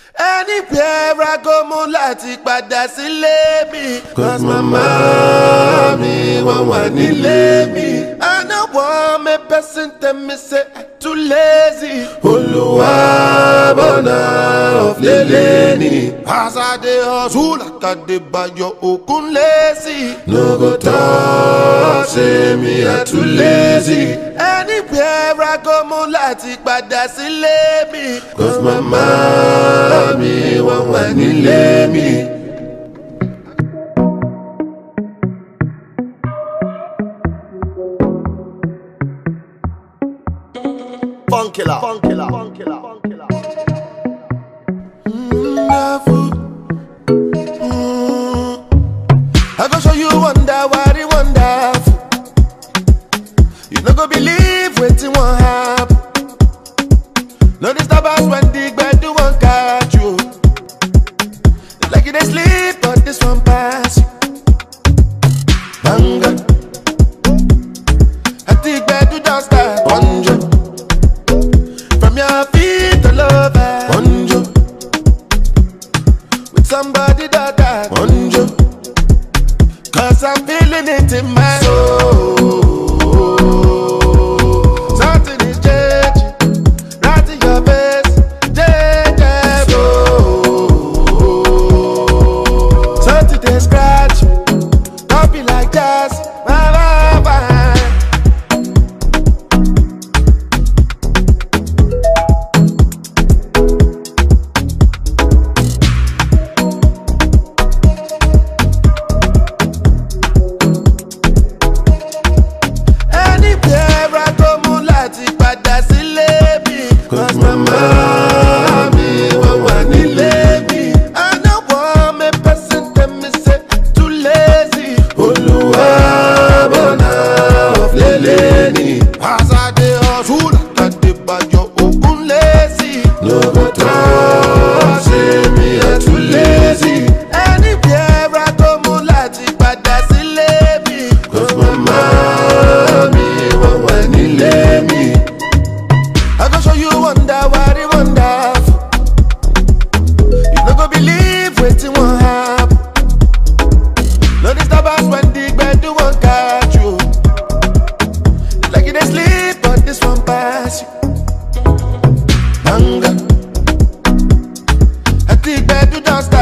anywhere I go mo láti padà sílé mi. Cause mama mi wọ́n wà nílé mi. I no want me person tell me say I too lazy. Olúwa bọ̀nà ọ̀flẹ̀lẹ̀ ni. As I dey hustle like I dey bayo okun lazy. No go talk say me I too lazy. Anywhere I go mo láti padà sílé mi. Cause mama mi wọ́n wà nílé mi. Funkilla. Funkilla. Funkilla. Funkilla. wonderful. Mm. I go show you wonder what it wonderful. You no go believe wetin wan happen. No disturb us when the gbedu wan catch you. It's like you dey sleep but this one pass you. Banga. At the gbedu don start. Bonjo. From your feet all over. Bonjo with somebody that I Onjo, Cause I'm feeling it in my soul. Something is changing, right in your face, changing. Something they scratch, don't be like that. Bye, bye, bye. Anywhere I go, mo láti padà sílé mi. cause mama mi wọ́n wà nílé mi. I no want me person tell me say I too lazy. Olúwa bọ̀nà ọ̀flẹ̀lẹ̀ ni. As I dey hustle, like I dey bayo okun lazy. No go talk say me I too lazy. Anywhere I go, mo láti padà sílé mi. Cause mama mi wọ́n wà nílé mi. I go show you wonder what it wonderful. You no go believe wetin wan happen. No disturb us when the gbedu wan catch you. It's like you dey sleep but this one pass you. Banga. At the gbedu don start.